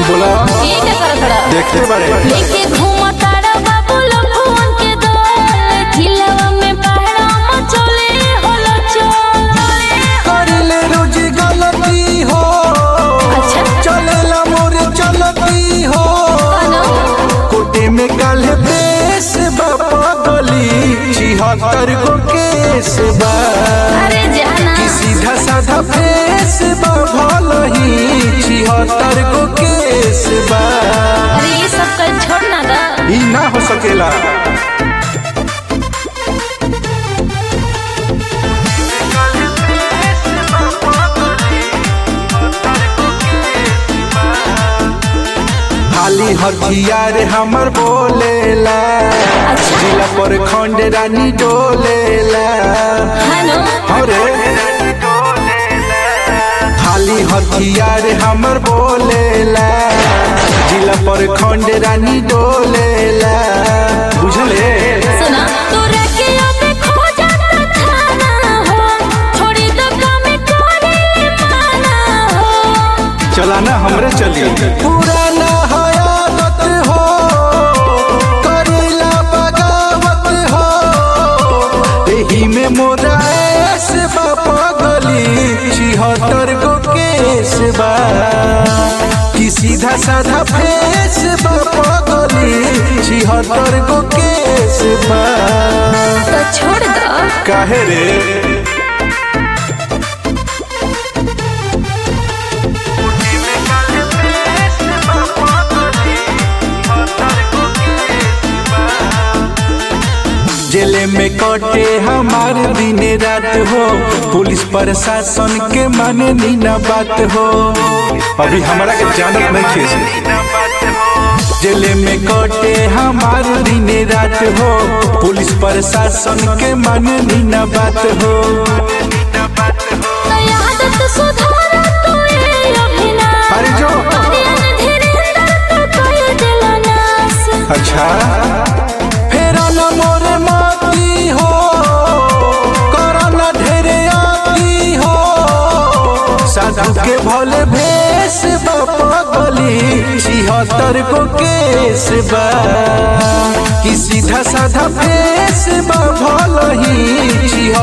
बोला ये क्या कर खड़ा देखते बारे लेके घूमता रे बाबू लखुअन के दल खिलवा में पहाड़ा मचले होला चल करिले रोज गलती हो अच्छा चलेला मोर चलती हो कनो कोटे में कल बेस बाबा गली छिहत्तर गो केस बा अरे जाना कि सीधा साधा फेस बा भलही छिहत्तर गो केस बा अरे ये सब कर छोड़ना दा ई ना हो सकेला खाली हथियार हमर बोलेला अच्छा। जिला पर खंड रानी डोलेला हेलो अरे खाली हथियार हमर बोलेला जिला पर खंड रानी डोलेला बुझले सुना तोरा के अबे खो जाता थाना हो छोड़ी दो काम करे माना हो चलाना हमरे चली पुराना हयादत हो करेला बगावत हो एही में मोरा ऐस बापा गली छिहत्तर गो केस बा कि सीधा साधा फेस बापा गली छिहत्तर गो केस बा तो छोड़ दो काहे रे जेले में कटे हमार दिन रात हो पुलिस प्रशासन के माने नीना बात हो अभी हमरा के जानत नहीं खेस जेले में कटे हमार दिन रात हो पुलिस प्रशासन के माने नीना बात हो तो आदत सुधार तू ये अभिनाश अरे जो अरियन धीरेन्द्र तो कोई दिल नास अच्छा फेरा न मोरे माती हो करना ढेरे आती हो साधु के भोले भेष बापा गली छिहत्तर को केस बा कि सीधा साधा फेस बा भलही छिहत्तर